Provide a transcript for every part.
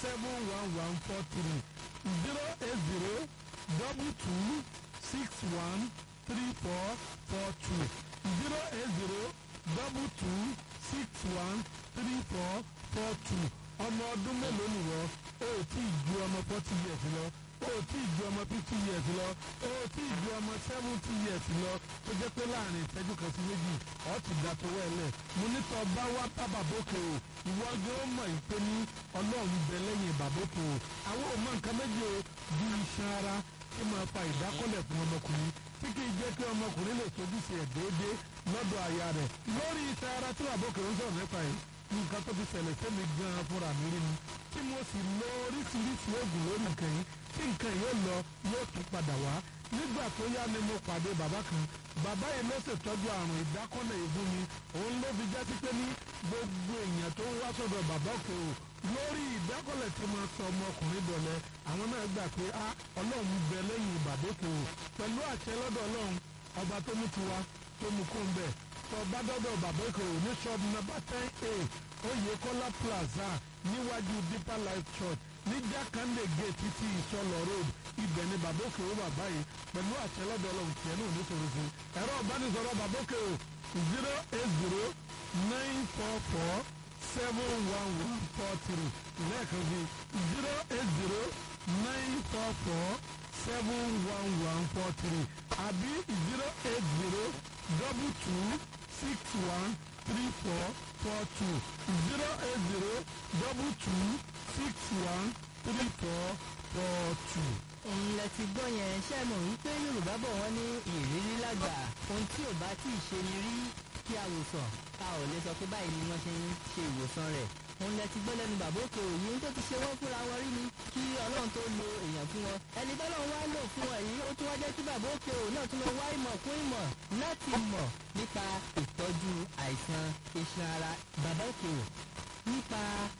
seven one one four three zero eight zero double two six one three four four two zero eight zero double two six one three four four two ọmọ ọdún mélòó nìwọ o ò tí ì ju ọmọ forty years lọ o ò tí ì ju ọmọ fifty years lọ o ò tí ì ju ọmọ seventy years lọ tó jẹ́ pé láàrin ìṣẹ́jú kan sí méjì ọ̀ ti dà tó wẹ̀lẹ̀ mo ní tọ́ bá wá bá bàbókè o ìwọ gé ó mọ̀ ìpè ní ọlọ́run bẹ lẹ́yìn bàbókè o àwọn ò mọ nǹkan méjì o bí iṣan ara tí máa fa ìdákọ́lẹ̀ fún ọmọkùnrin tí kì í jẹ́ kí ọmọkùnrin lè tójú sí ẹ̀ déédéé lọ́dọ̀ aya rẹ̀ lórí iṣan ara tí bàbókè ń sọ̀rọ̀ nípa yìí nǹkan tó fi ṣẹlẹ̀ sẹ́mi gan-an fúnra mi rí ni tí mo sì lo oríṣiríṣi oògùn lórí nǹkan yìí tí nǹkan yóò lọ yóò tún padà wá nígbà tó yá ni mo pàdé bàbá kan bàbá yìí ló ṣètọ́jú àrùn ìdákọ́lẹ̀ ìfún mi òun ló fi jásí pé ní gbogbo èèyàn tó ń wá sọ́dọ̀ bàbá òkè o lórí ìdákọ́lẹ̀ tí mo sọ ọmọkùnrin dọ̀lẹ́ àwọn náà gbà pé a ọlọ́run bẹ lẹ́yìn bàbá òkè o pẹ̀lú àṣẹ lọ́dọ̀ ọlọ́run ọba tó mú tiwa tó mú kó ń bẹ̀ tó bá dọ́dọ̀ bàbá òkè o ní ṣọ́ọ̀bù nọ́mbà ten a oyèkọ́lá plaza níwájú deeper life church ní jákàndé gate títí ìsọlọ road ibẹ̀ ni bàbá òkè ó bàbá yìí pẹ̀lú àtẹlọ́dọ̀ ọlọ́run tiẹ̀ náà nítorí fún ẹ̀rọ ìbánisọ̀rọ̀ bàbá òkè ó zero eight zero nine four four seven one one four three lẹ́ẹ̀kan sí zero eight zero nine four four seven one one four three àbí zero eight zero double two six one three four four two zero eight zero double two six one three four four two. òun lẹ ti gbọ́ yẹn ṣe mọ̀ wípé yorùbá bọ̀ wọ́n ní ìrírí lágbà ohun tí ò bá tí ì ṣe ni rí kí a wò sàn a ò lè sọ pé báyìí ni wọ́n ṣe ń ṣe ìwòsàn rẹ̀ òun lẹ ti gbọ́ lẹ́nu bàbá òkè òyìn ohun tó ti ṣe wọ́n fúnra wọn rí ni kí ọlọ́run tó lo èèyàn fún wọn ẹni tọ́lọ́run wá lò fún wọn yìí ó tún wá jẹ́ kí bàbá òkè òyìn náà tún lọ wá ìmọ̀ kún ìmọ̀ láti mọ̀ nípa ìtọ́jú àìsàn iṣan ara bàbá òkè òyìn nípa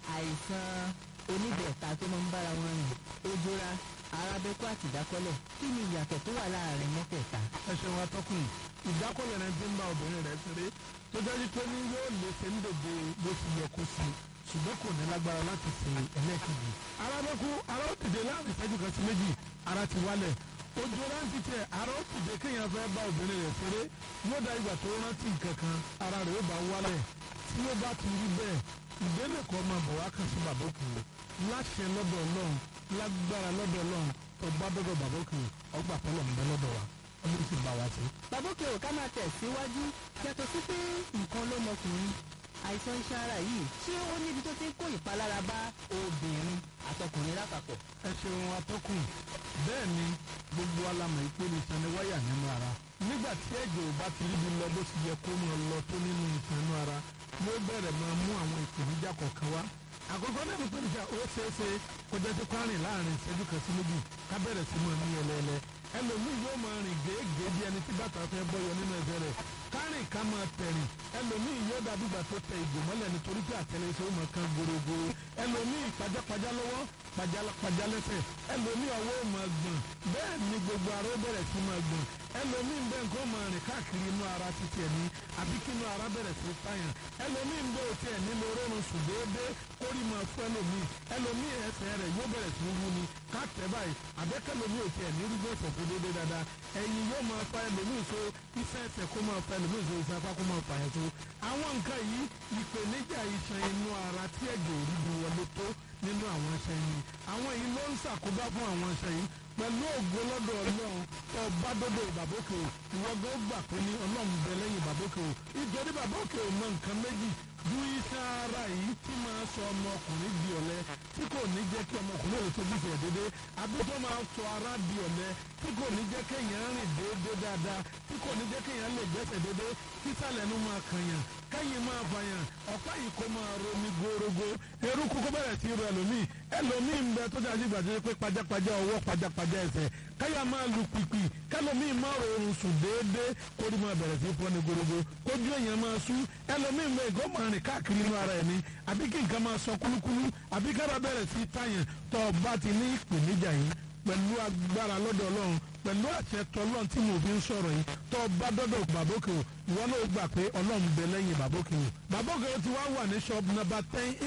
àìsàn oníbẹ̀ẹ̀ta tó máa ń bára wọn rìn ojora arábẹ́kú àti ìdákọ́lẹ̀ kí ni ìyàtọ̀ tó wà láàrin mẹ́tẹ̀ẹ̀ta. ẹ ṣeun atọ́kùn ìdákọ́lẹ̀ rẹ ti ń bá obìnrin rẹ̀ ṣeré tó dájú pé ní yóò lè ṣe ń dòde bó ti yẹ kó sí ṣùgbọ́n kò ní lágbára láti ṣe ẹlẹ́ẹ̀kejì. arábẹ́kú ara ó dìde láàrin ìṣẹ́jú kan sí méjì ara ti wálẹ̀ ojú rántí tẹ ara ó dìde kéèyàn fẹ́ bá obìnrin rẹ̀ ṣeré yóò dá ìgbà tó rántí nǹkan kan ara rẹ̀ ó bá wálẹ̀ tí ó bá ti rí bẹ́ẹ̀ ìdílé kan máa bọ̀ wá kàn sí bàbá òkè láṣẹ lọ́dọ̀ ọlọ́run lágbára lọ́dọ̀ ọlọ́run tó bá dọ́dọ̀ bàbá òkè ọgbà pẹ́lọ̀ ń bẹ lọ́dọ̀ wa ọdún sì bá wa ṣe. bàbá òkè ò ká máa tẹ̀ síwájú yàtọ̀ sí pé nǹkan ló mọkùnrin àìsàn iṣan ara yìí ṣé ó níbi tó ti ń kó ìpalára bá obìnrin àtọkùnrin lápapọ̀. ẹ ṣeun atọ́kùn bẹ́ẹ̀ ni gbogbo alamọ̀ ìpele iṣan ni wáyà nínú ara nígbà tí ẹ̀jẹ̀ ò bá ti ríbi lọ bó ti yẹ kó máa lọ tó nínú iṣan inú ara yóò bẹ̀rẹ̀ máa mú àwọn ìpèníjà kọ̀ọ̀kan wá àkọ́kọ́ náà ní ìpèníjà ó ṣeé ṣe kó jẹ́ sí kwárìn láàrin ìṣẹ́jú kan sí méjì ká bẹ̀rẹ̀ sí máa ní ẹlẹ́ẹ̀lẹ́ ẹlòmíì yóò máa rìn gèégèé bí ẹni tí bàtà fẹ́ bọ́yọ nínú ẹsẹ̀ rẹ̀ kárìn ká máa tẹ̀rìn ẹlòmíì yóò dàbí ìgbà tó tẹ ìgò mọ́lẹ̀ nítorí pé àtẹlẹsẹ̀ ó máa kan gorogoro ẹlòmíì pajápajá lọ́wọ́ pajápajá lẹ́sẹ̀ ẹlòmíì ọwọ́ ó máa gbọ̀n bẹ́ẹ̀ ni gbogbo ara ó bẹ̀rẹ̀ sí máa gbọ̀n ẹlòmíì ń bẹ nǹkan máa rìn káàkiri inú ara títí ẹ̀ ní àbí kí inú ara bẹ̀rẹ̀ sí pààyàn ẹlòmíì ń bẹ òtí ẹ̀ nílò oorun sùn déédéé kórì máa fún ẹlòmíì ẹlòmíì ẹsẹ̀ rẹ̀ yóò bẹ̀rẹ̀ sí wú ni káàtẹ́ báyìí àbẹ́kẹ́lòmíì òtí ẹ̀ ní rúgbó ẹsẹ̀ fún déédéé dáadáa ẹ̀yìn yóò máa fa ẹlòmíì so iṣẹ́ ẹsẹ̀ kó máa fa ẹlòmíì so iṣẹ́ apá kó máa fà yẹn so àwọn nǹkan yìí ìpèníjà iṣan inú ara tí ẹ̀jẹ̀ ò rí bi wọlé tó nínú àwọn iṣan yìí àwọn yìí ló ń ṣàkóbá fún àwọn iṣan yìí pẹ̀lú ògo lọ́dọ̀ ọlọ́run tó bá dọ́dọ̀ ìbàbókè o ìwọ́gbọ́ gbà pé ní ọlọ́run bẹ lẹ́yìn ìbàbókè o ìjọba ìbàbókè o mọ nǹkan méjì ju iṣan ara yìí tí máa sọ ọmọkùnrin di ọ̀lẹ tí kò ní jẹ́ kí ọmọkùnrin lè tóbi fẹ̀ déédéé àbí tó máa sọ ara di ọ̀lẹ tí kò ní jẹ́ kéèyàn rìn déédéé dáadáa tí kò ní jẹ́ kéèyàn lè gbẹ́sẹ̀ déédéé sísàlẹ̀ nu máa kànyàn kẹ́yìn máa fàyàn ọ̀pá yìí kó máa romi górógó eruku kó bẹ̀rẹ̀ sí ro ẹlòmíì ẹlòmíì ń bẹ tó dájú gbàdúrà pé pajápajá ọwọ́ pajápajá ẹsẹ̀ káyà máa lu pìpì kẹlòmíì máa rọrùn sùn déédéé kó ní máa bẹ̀rẹ̀ sí fọ́ni górógó kójú èèyàn máa sú ẹlòmíì ń bẹ ìgò máa rìn káàkiri inú ara ẹ̀ ní àbí kí nǹkan máa sọ kúlúkúlú àbí kára bẹ̀rẹ̀ sí tàyàn tó o bá ti ní ìpèníjà yìí pẹ̀lú agbára lọ́dọ̀ ọlọ́run pẹ̀lú àṣẹ tọ́lọ́run tí mo fi ń sọ̀rọ̀ yìí tó o bá dọ́dọ̀ bàbókè o ìwọ náà gbà pé ọlọ́run bẹ lẹ́yìn bàbókè o bàbókè o ti wá wà ní shop number ten a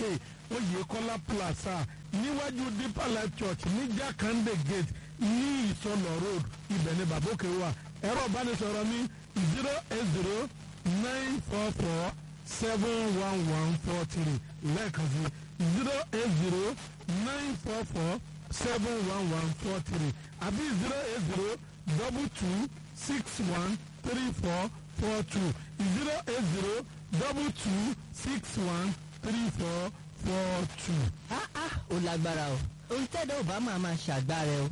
oyèkọ́lá plaza níwájú deeper life church ní jakande gate ní ìsọlọ road ibẹ̀ ni bàbókè wà ẹ̀rọ ìbánisọ̀rọ̀ mi zero eight zero nine four four seven one one four three lẹ́ẹ̀kan sí zero eight zero nine four four seven one one four three àbí zero eight zero double two six one three four four two zero eight zero double two six one three four four two. ah ah ó lágbára o ohun tẹ́lẹ̀ ò bá máa máa ṣàgbára o